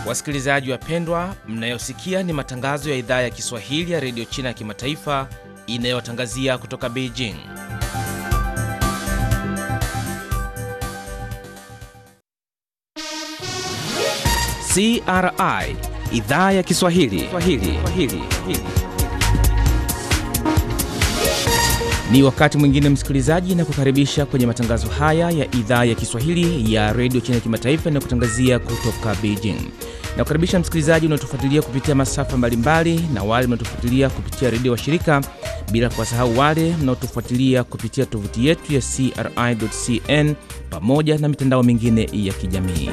Wasikilizaji wapendwa, mnayosikia ni matangazo ya idhaa ya Kiswahili ya redio China ya kimataifa inayotangazia kutoka Beijing. CRI idhaa ya Kiswahili Swahili. Swahili. Ni wakati mwingine msikilizaji, na kukaribisha kwenye matangazo haya ya idhaa ya Kiswahili ya redio China ya kimataifa na kutangazia kutoka Beijing. Na kukaribisha msikilizaji unaotufuatilia kupitia masafa mbalimbali na wale mnaotufuatilia kupitia redio wa shirika, bila kuwasahau wale mnaotufuatilia kupitia tovuti yetu ya CRI.cn pamoja na mitandao mingine ya kijamii.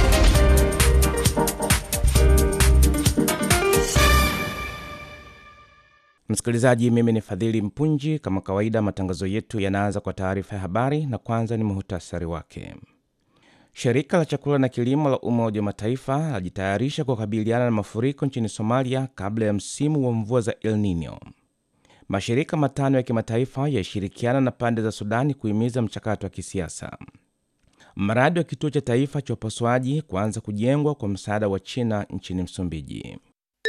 Msikilizaji, mimi ni Fadhili Mpunji. Kama kawaida, matangazo yetu yanaanza kwa taarifa ya habari, na kwanza ni muhtasari wake. Shirika la chakula na kilimo la Umoja wa Mataifa lajitayarisha kukabiliana na mafuriko nchini Somalia kabla ya msimu wa mvua za El Nino. Mashirika matano ya kimataifa yashirikiana na pande za Sudani kuhimiza mchakato wa kisiasa. Mradi wa kituo cha taifa cha upasuaji kuanza kujengwa kwa msaada wa China nchini Msumbiji.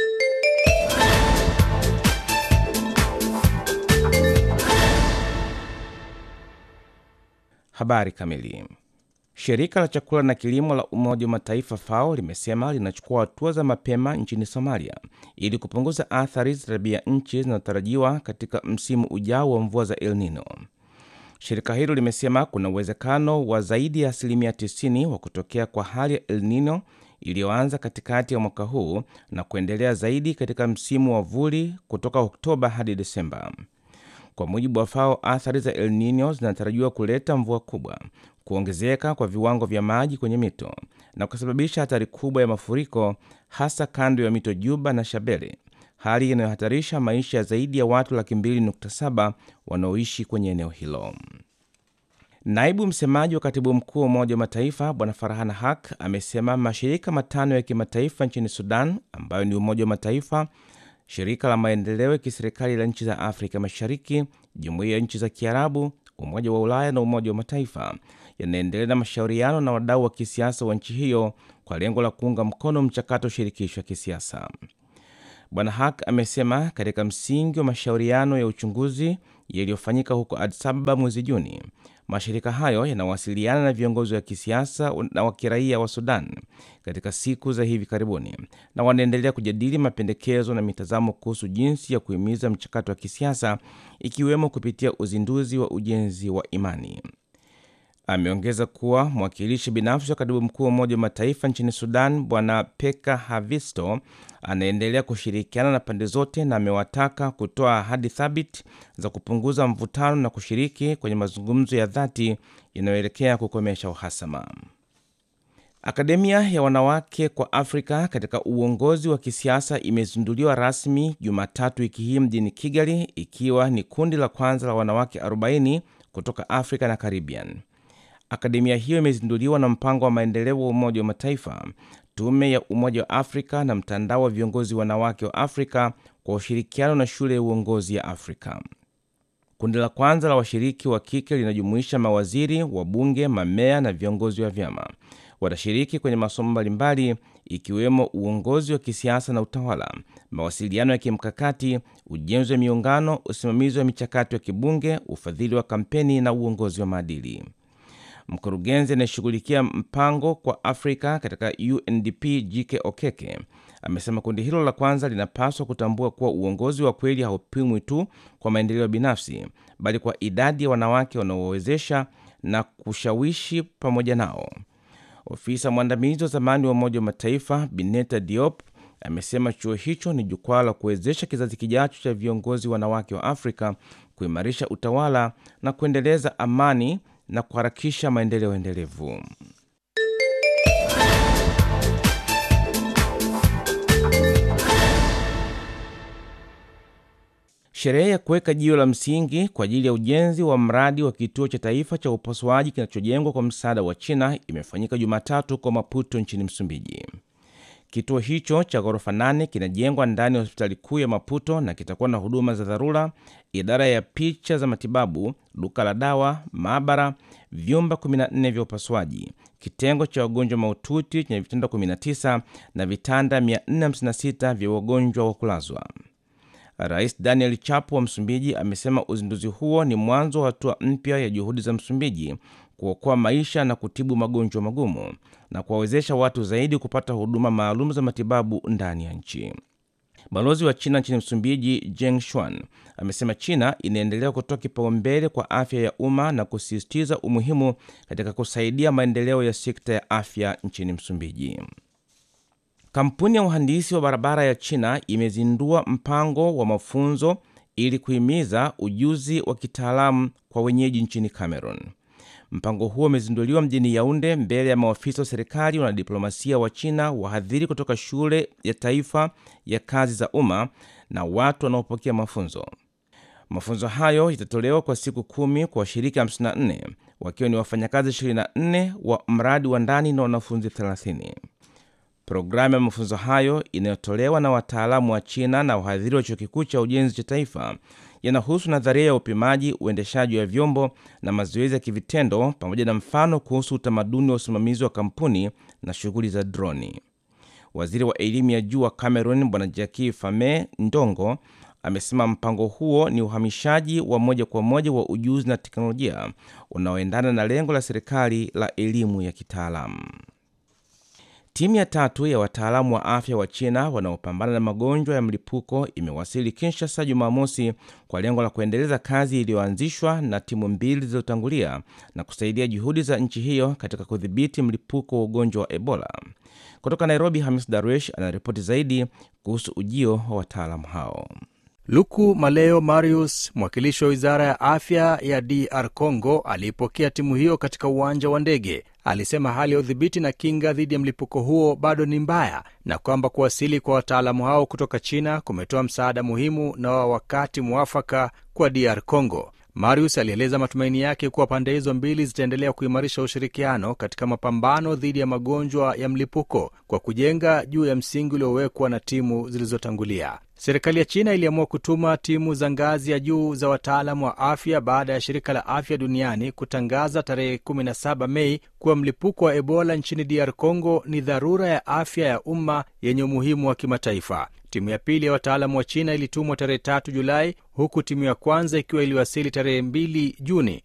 Habari kamili. Shirika la chakula na kilimo la Umoja wa Mataifa FAO limesema linachukua hatua za mapema nchini Somalia ili kupunguza athari za tabia nchi zinazotarajiwa katika msimu ujao wa mvua za El Nino. Shirika hilo limesema kuna uwezekano wa zaidi ya asilimia 90 wa kutokea kwa hali ya El Nino iliyoanza katikati ya mwaka huu na kuendelea zaidi katika msimu wa vuli kutoka Oktoba hadi Desemba. Kwa mujibu wa FAO, athari za El Nino zinatarajiwa kuleta mvua kubwa, kuongezeka kwa viwango vya maji kwenye mito na kusababisha hatari kubwa ya mafuriko, hasa kando ya mito Juba na Shabele, hali inayohatarisha maisha ya zaidi ya watu laki mbili nukta saba wanaoishi kwenye eneo hilo. Naibu msemaji wa katibu mkuu wa Umoja wa Mataifa Bwana Farhan Haq amesema mashirika matano ya kimataifa nchini Sudan ambayo ni Umoja wa Mataifa, shirika la maendeleo ya kiserikali la nchi za Afrika Mashariki, jumuiya ya nchi za Kiarabu, Umoja wa Ulaya na Umoja wa Mataifa yanaendelea na mashauriano na wadau wa kisiasa wa nchi hiyo kwa lengo la kuunga mkono mchakato shirikishi wa kisiasa. Bwana Hak amesema katika msingi wa mashauriano ya uchunguzi yaliyofanyika huko Addis Ababa mwezi Juni, mashirika hayo yanawasiliana na viongozi wa kisiasa na wa kiraia wa Sudan katika siku za hivi karibuni na wanaendelea kujadili mapendekezo na mitazamo kuhusu jinsi ya kuhimiza mchakato wa kisiasa ikiwemo kupitia uzinduzi wa ujenzi wa imani. Ameongeza kuwa mwakilishi binafsi wa katibu mkuu wa Umoja wa Mataifa nchini Sudan Bwana Peka Havisto anaendelea kushirikiana na pande zote na amewataka kutoa ahadi thabiti za kupunguza mvutano na kushiriki kwenye mazungumzo ya dhati yanayoelekea kukomesha uhasama. Akademia ya wanawake kwa Afrika katika uongozi wa kisiasa imezinduliwa rasmi Jumatatu wiki hii mjini Kigali, ikiwa ni kundi la kwanza la wanawake 40 kutoka Afrika na Caribbean. Akademia hiyo imezinduliwa na mpango wa maendeleo wa Umoja wa Mataifa, tume ya Umoja wa Afrika na mtandao wa viongozi wanawake wa Afrika kwa ushirikiano na shule ya uongozi ya Afrika. Kundi la kwanza la washiriki wa kike linajumuisha mawaziri, wabunge, mamea na viongozi wa vyama. Watashiriki kwenye masomo mbalimbali ikiwemo uongozi wa kisiasa na utawala, mawasiliano ya kimkakati, ujenzi wa miungano, usimamizi wa michakato ya kibunge, ufadhili wa kampeni na uongozi wa maadili. Mkurugenzi anayeshughulikia mpango kwa Afrika katika UNDP Jike Okeke amesema kundi hilo la kwanza linapaswa kutambua kuwa uongozi wa kweli haupimwi tu kwa maendeleo binafsi, bali kwa idadi ya wanawake wanaowezesha na kushawishi pamoja nao. Ofisa mwandamizi wa zamani wa Umoja wa Mataifa Bineta Diop amesema chuo hicho ni jukwaa la kuwezesha kizazi kijacho cha viongozi wanawake wa Afrika kuimarisha utawala na kuendeleza amani na kuharakisha maendeleo endelevu. Sherehe ya kuweka jiwe la msingi kwa ajili ya ujenzi wa mradi wa kituo cha taifa cha upasuaji kinachojengwa kwa msaada wa China imefanyika Jumatatu kwa Maputo nchini Msumbiji. Kituo hicho cha ghorofa nane kinajengwa ndani ya hospitali kuu ya Maputo na kitakuwa na huduma za dharura, idara ya picha za matibabu, duka la dawa, maabara, vyumba 14 vya upasuaji, kitengo cha wagonjwa mahututi chenye vitanda 19 na vitanda 456 vya wagonjwa wa kulazwa. Rais Daniel Chapo wa Msumbiji amesema uzinduzi huo ni mwanzo wa hatua mpya ya juhudi za Msumbiji kuokoa maisha na kutibu magonjwa magumu na kuwawezesha watu zaidi kupata huduma maalum za matibabu ndani ya nchi. Balozi wa China nchini Msumbiji, Jeng Shuan, amesema China inaendelea kutoa kipaumbele kwa afya ya umma na kusisitiza umuhimu katika kusaidia maendeleo ya sekta ya afya nchini Msumbiji. Kampuni ya uhandisi wa barabara ya China imezindua mpango wa mafunzo ili kuhimiza ujuzi wa kitaalamu kwa wenyeji nchini Cameroon. Mpango huo umezinduliwa mjini Yaunde mbele ya maafisa wa serikali, wanadiplomasia wa China, wahadhiri kutoka shule ya taifa ya kazi za umma na watu wanaopokea mafunzo. Mafunzo hayo yatatolewa kwa siku kumi kwa washiriki 54 wakiwa ni wafanyakazi 24 wa mradi wa ndani na wanafunzi 30. Programu ya mafunzo hayo inayotolewa na wataalamu wa China na wahadhiri wa chuo kikuu cha ujenzi cha taifa yanahusu nadharia ya upimaji, uendeshaji wa vyombo na mazoezi ya kivitendo, pamoja na mfano kuhusu utamaduni wa usimamizi wa kampuni na shughuli za droni. Waziri wa elimu ya juu wa Cameroon Bwana Jaki Fame Ndongo amesema mpango huo ni uhamishaji wa moja kwa moja wa ujuzi na teknolojia unaoendana na lengo la serikali la elimu ya kitaalamu. Timu ya tatu ya wataalamu wa afya wa China wanaopambana na magonjwa ya mlipuko imewasili Kinshasa Jumamosi kwa lengo la kuendeleza kazi iliyoanzishwa na timu mbili zilizotangulia na kusaidia juhudi za nchi hiyo katika kudhibiti mlipuko wa ugonjwa wa Ebola. Kutoka Nairobi, Hamis Darwesh anaripoti zaidi kuhusu ujio wa wataalamu hao. Luku Maleo Marius, mwakilishi wa wizara ya afya ya DR Congo, aliipokea timu hiyo katika uwanja wa ndege. Alisema hali ya udhibiti na kinga dhidi ya mlipuko huo bado ni mbaya na kwamba kuwasili kwa wataalamu hao kutoka China kumetoa msaada muhimu na wa wakati mwafaka kwa DR Congo. Marius alieleza matumaini yake kuwa pande hizo mbili zitaendelea kuimarisha ushirikiano katika mapambano dhidi ya magonjwa ya mlipuko kwa kujenga juu ya msingi uliowekwa na timu zilizotangulia. Serikali ya China iliamua kutuma timu za ngazi ya juu za wataalamu wa afya baada ya shirika la afya duniani kutangaza tarehe 17 Mei kuwa mlipuko wa Ebola nchini DR Congo ni dharura ya afya ya umma yenye umuhimu wa kimataifa. Timu ya pili ya wataalamu wa China ilitumwa tarehe tatu Julai, huku timu ya kwanza ikiwa iliwasili tarehe 2 Juni